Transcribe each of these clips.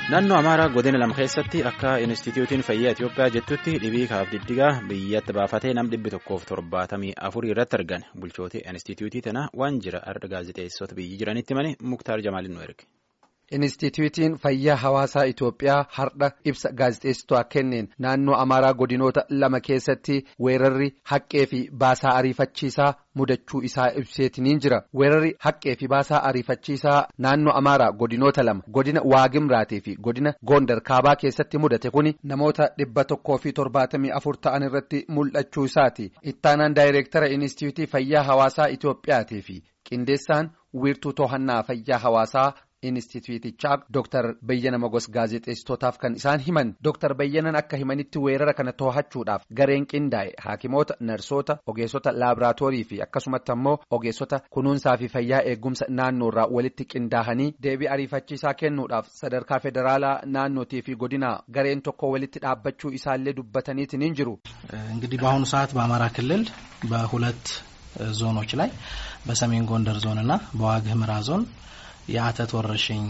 Naannoo Amaaraa godina lama keessatti akka Inistituutiin Fayyaa Itoophiyaa jettutti dhibii kaaf diddigaa biyyatti baafatee nam dhibbi tokkoof torbaatamii afurii irratti argan. Bulchootii Inistituutii tana waan jira arda gaazexeessota biyyi jiranitti mani Muktaar Jamaalin nu erge. Inistituutiin Fayyaa Hawaasaa Itoophiyaa har'a ibsa gaazexeessitoota kenneen naannoo Amaaraa godinoota lama keessatti weerarri haqqee fi baasaa ariifachiisaa mudachuu isaa ibseetiniin jira. Weerarri haqqee fi baasaa ariifachiisaa naannoo Amaaraa godinoota lama godina Waagimraatii fi godina Gondar Kaabaa keessatti mudate kuni namoota dhibba tokkoo fi torbaatamii afur ta'an irratti mul'achuu isaati. Ittaanaan daayireektara Inistituutii Fayyaa Hawaasaa Itoophiyaatii fi qindeessaan wiirtuu to'annaa fayyaa hawaasaa. Inistituutichaa Dr. Bayyana Mogos gaazexeessitootaaf kan isaan himan Dr. Bayyanan akka himanitti weerara kana to'achuudhaaf gareen qindaa'e haakimoota narsoota ogeessota laaboraatoorii fi akkasumatti ammoo ogeessota kunuunsaa fi fayyaa eegumsa naannoorraa walitti qindaa'anii deebii ariifachiisaa kennuudhaaf sadarkaa federaalaa naannootii fi godinaa gareen tokko walitti dhaabbachuu isaallee dubbataniitiin jiru. እንግዲህ በአሁኑ ሰዓት በአማራ ክልል በሁለት ዞኖች ላይ በሰሜን ጎንደር ዞን እና በዋግ ህምራ ዞን የአተት ወረርሽኝ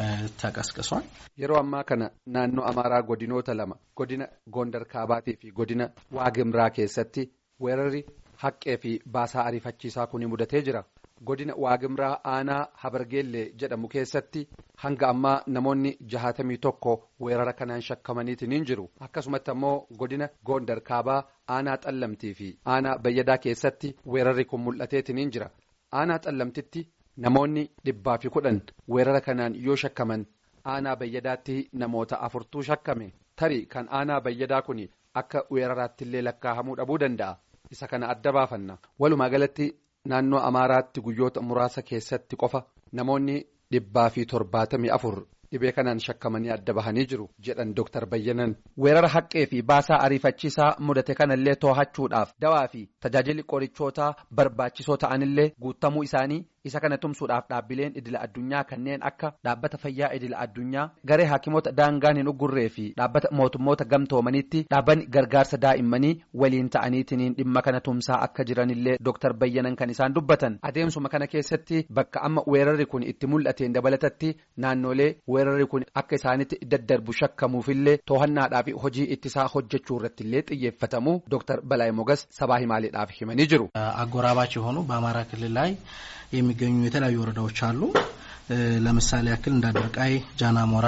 ተቀስቅሷል። yeroo ammaa kana naannoo amaaraa godinoota lama godina gondar kaabaatii fi godina waagimraa keessatti weerarri haqqee fi baasaa ariifachiisaa kun mudatee jira. godina waagimraa aanaa habargeellee jedhamu keessatti hanga ammaa namoonni jahatamii tokko weerara kanaan shakkamaniitiin jiru akkasumatti ammoo godina gondar kaabaa aanaa xallamtii fi aanaa bayyadaa keessatti weerarri kun mul'ateetiin jira aanaa xallamtitti. Namoonni dhibbaa fi kudhan weerara kanaan yoo shakkaman aanaa bayyadaatti namoota afurtuu shakkame tarii kan aanaa bayyadaa kun akka weeraraatti illee lakkaa'amuu dhabuu danda'a isa kana adda baafanna walumaa galatti naannoo amaaraatti guyyoota muraasa keessatti qofa namoonni dhibbaa fi torbaatamii afur dhibee kanaan shakkamanii adda bahanii jiru jedhan Dr. Bayyanan weerara haqqee fi baasaa ariifachiisaa mudate kanallee to'achuudhaaf dawaa fi tajaajilli qorichootaa barbaachisoo ta'anillee guutamuu isaanii. isa kana tumsuudhaaf dhaabbileen idila addunyaa kanneen akka dhaabbata fayyaa idila addunyaa garee haakimoota daangaan hin uggurree fi dhaabbata mootummoota gamtoomaniitti dhaabbanni gargaarsa daa'immanii waliin ta'aniitiin dhimma kana tumsaa akka jiranillee Dr. Bayyanan kan isaan dubbatan adeemsuma kana keessatti bakka amma weerarri kun itti mul'ateen dabalatatti naannolee weerarri kun akka isaanitti daddarbu shakkamuufillee to'annaadhaa fi hojii ittisaa hojjechuu irrattillee xiyyeeffatamu Dr. Balaay Mogas sabaa himaaleedhaaf himanii jiru. አጎራባች የሆኑ በአማራ ክልል ላይ የሚገኙ የተለያዩ ወረዳዎች አሉ። ለምሳሌ ያክል እንደ አድርቃይ፣ ጃናሞራ፣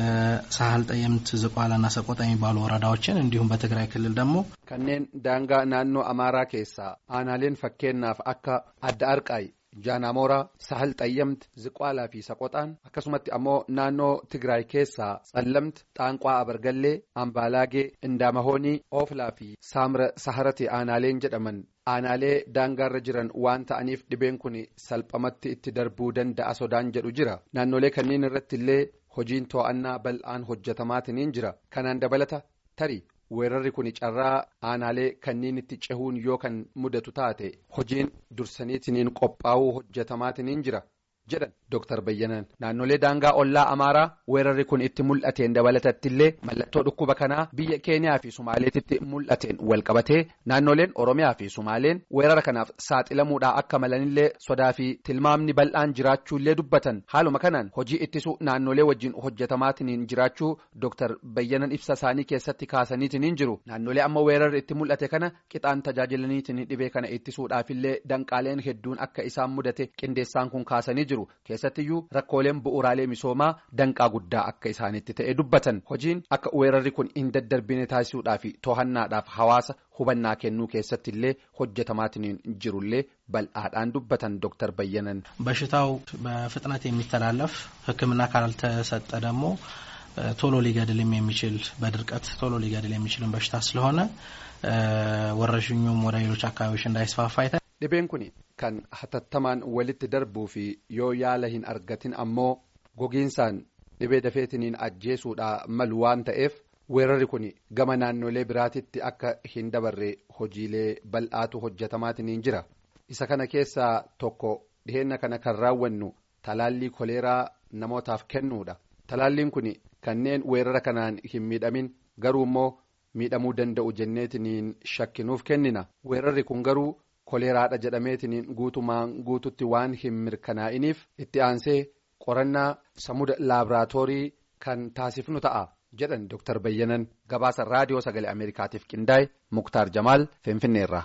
ሳህል ጠየምት፣ ዝቋላና ሰቆጣ የሚባሉ ወረዳዎችን እንዲሁም በትግራይ ክልል ደግሞ kanneen daangaa naannoo amaaraa keessaa aanaaleen fakkeenyaaf akka adda arqaay jaanamooraa sahal xayyamti ziqaalaa fi saqoxaan akkasumatti ammoo naannoo tigraay keessaa tsallamti xaanqaa abargallee ambaalaagee indaamahoonii ooflaa fi saamra saharati aanaaleen jedhaman aanaalee daangaarra jiran waan ta'aniif dhibeen kun salphamatti itti darbuu danda'a sodaan jedhu jira naannolee kanneen irratti illee hojiin to'annaa bal'aan hojjetamaatiin jira kanaan dabalata tarii. weerarri kun carraa aanaalee kanneen itti cehuun yoo kan mudatu taate hojiin dursaniitiin qophaa'uu hojjetamaatiin jira jedhan Dr. Bayyanan naannolee daangaa ollaa amaaraa weerarri kun itti mul'ateen dabalatattillee mallattoo dhukkuba kanaa biyya keeniyaa fi sumaaleetitti mul'ateen walqabatee naannoleen oromiyaa fi sumaaleen weerara kanaaf saaxilamuudhaa akka malanillee sodaa fi tilmaamni bal'aan jiraachuullee dubbatan haaluma kanaan hojii ittisuu naannolee wajjin hojjetamaatiin jiraachuu Dr. Bayyanan ibsa isaanii keessatti kaasaniitiin jiru naannolee amma weerarri itti mul'ate kana qixaan tajaajilaniitiin dhibee kana ittisuudhaafillee danqaaleen hedduun akka isaan mudate qindeessaan kun kaasanii jiru. keessattiyyuu rakkooleen bu'uuraalee misoomaa danqaa guddaa akka isaanitti ta'e dubbatan hojiin akka weerarri kun hin daddarbine taasisuudhaa fi to'annaadhaaf hawaasa hubannaa kennuu keessatti illee hojjetamaatiin jirullee bal'aadhaan dubbatan Dr. Bayyanan. በሽታው በፍጥነት የሚተላለፍ ሕክምና ካልተሰጠ ደግሞ ቶሎ ሊገድልም የሚችል በድርቀት ቶሎ ሊገድል የሚችልን በሽታ ስለሆነ ወረርሽኙም ወደ ሌሎች አካባቢዎች እንዳይስፋፋ dhibeen kun kan hatattamaan walitti darbuu fi yoo yaala hin argatin ammoo gogiinsaan dhibee dafeetiniin ajjeesuudha malu waan ta'eef weerarri kun gama naannolee biraatitti akka hin dabarre hojiilee bal'aatu hojjetamaatiin jira isa kana keessaa tokko dhiheenna kana kan raawwannu talaallii koleeraa namootaaf kennuudha talaalliin kun kanneen weerara kanaan hin miidhamin garuu immoo miidhamuu danda'u jenneetiniin shakkinuuf kennina weerarri kun garuu. koleeraadha jedhameetiniin guutumaan guututti waan hin mirkanaa'iniif itti aansee qorannaa samuda laaboraatoorii kan taasifnu ta'a jedhan Dr. Bayyanan gabaasa raadiyoo sagalee Ameerikaatiif qindaa'e Muktaar Jamaal Finfinneerraa.